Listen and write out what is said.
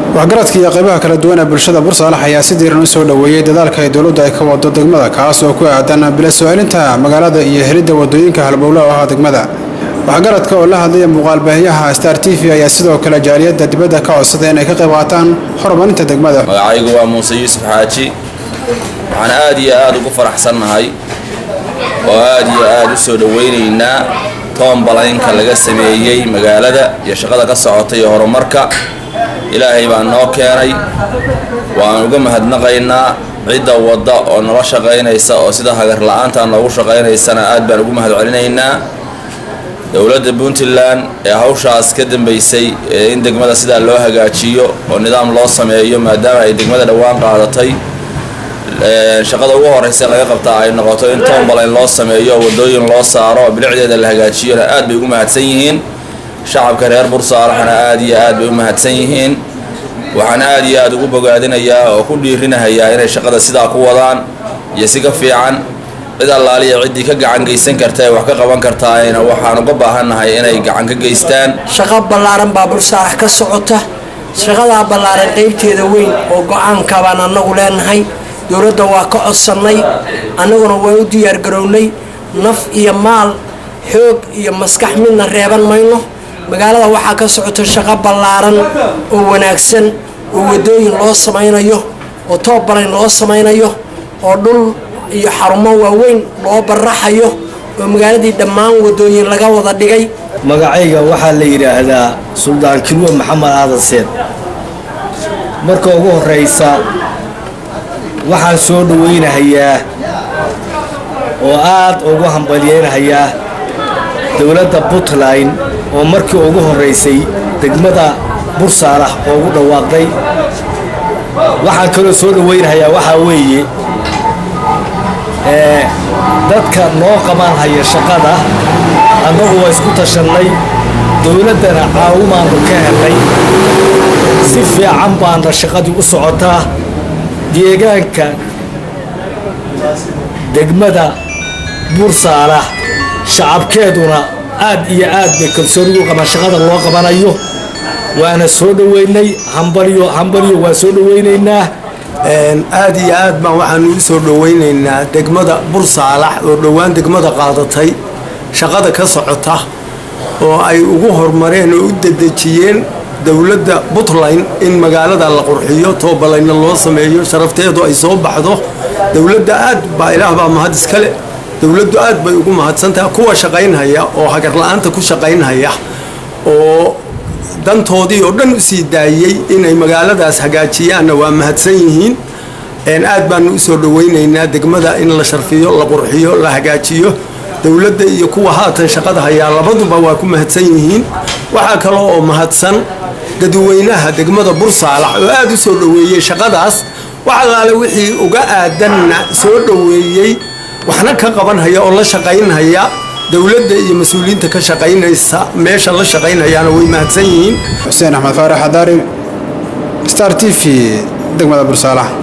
waxgaradka iyo qaybaha kala duwan ee bulshada bursaalax ayaa si diiran u soo dhoweeyey dadaalka ay dowladdu ay ka wado degmada kaas oo ku aadan bila soo-celinta magaalada iyo helidda wadooyinka halbowle oo ah degmada waxgaradka oo la hadlaya muuqaalbaahiyaha star t v ayaa sidoo kale jaaliyadda dibadda ka codsaday inay ka qayb qaataan horumarinta degmada magacaygu waa muuse yuusuf xaaji waxaan aad iyo aad ugu faraxsannahay oo aad iyo aad u soo dhowaynaynaa toonbalaynka laga sameeyey magaalada iyo shaqada ka socota iyo horumarka ilaahay baa noo keenay waan uga mahadnaqaynaa cidda wadda oo nala shaqaynaysa oo sida hagar la-aanta noogu shaqaynaysana aad baan ugu mahad celinaynaa dowladda puntland ee hawshaas ka dambaysay ee in degmada sidaa loo hagaajiyo oo nidaam loo sameeyo maadaama ay degmada dhowaan qaadatay shaqada ugu horeysa laga qabtaa ay noqoto in tombalayn loo sameeyo wadooyin loo saaro oo bilicdeeda la hagaajiyona aad bay ugu mahadsan yihiin shacabka reer bursaalaxna aad iyo aad bay u mahadsan yihiin waxaan aad iyo aad ugu bogaadinayaa oo ku dhiirinahayaa inay shaqada sidaa ku wadaan iyo si ka fiican cid allaaliya ciddii ka gacan geysan karta ee wax ka qaban kartaayna waxaan uga baahannahay inay gacan ka geystaan shaqo ballaaran baa bursaalax ka socota shaqadaa ballaaran qaybteeda weyn oo go-aanka baan annagu leenahay dowladda waa ka codsannay annaguna waa u diyaargarownay naf iyo maal xoog iyo maskax midna reeban mayno magaalada waxaa ka socota shaqo ballaaran oo wanaagsan oo wadooyin loo samaynayo oo toobalayn loo samaynayo oo dhul iyo xarumo waaweyn loo baraxayo oo magaaladii dhammaan wadooyin laga wada dhigay magacayga waxaa la yidhaahdaa suldaan kilwe maxamed aadan seed marka ugu horeysa waxaan soo dhawaynahayaa oo aad ugu hambalyeynahayaa dowladda puntland oo markii ugu horeysay degmada bursaalax oo ugu dhawaaqday waxaan kaloo soo dhawaynahayaa waxaa weeye dadka noo qabanhaya shaqada annagu waa isku tashannay dowladdana caawimaannu ka helnay si fiican baana shaqadii u socotaa deegaanka degmada bursaalax shacabkeeduna aad iyo aad bay kalsooni u qabaan shaqada loo qabanayo waana soo dhoweynay hambalyo hambalyo waa soo dhoweynaynaa aad iyo aad baan waxaanu u soo dhoweynaynaa degmada bursaalax oo dhowaan degmada qaadatay shaqada ka socota oo ay ugu horumareen oo u dedejiyeen dowladda puntland in magaalada la qurxiyo toobalayna loo sameeyo sharafteedu ay soo baxdo dowladda aad baa ilaah baa mahad iskale dowladdu aad bay ugu mahadsantaha kuwa shaqaynhaya oo hagarla-aanta ku shaqaynhaya oo dantoodii oo dhan u sii daayey inay magaaladaas hagaajiyaanna waa mahadsan yihiin aad baanu usoo dhoweynaynaa degmada in la sharfiyo la qurxiyo la hagaajiyo dowladda iyo kuwa haatan shaqada hayaa labaduba waa ku mahadsan yihiin waxaa kaloo oo mahadsan dadweynaha degmada bursaalax oo aad u soo dhoweeyey shaqadaas wax allaale wixii uga aadanna soo dhoweeyey waxna ka qabanhaya oo la shaqaynhaya dowladda iyo mas-uuliyiinta ka shaqaynaysa meesha la shaqaynayaana way mahadsan yihiin xuseen axmed faarax adaari star t v degmada bursaalax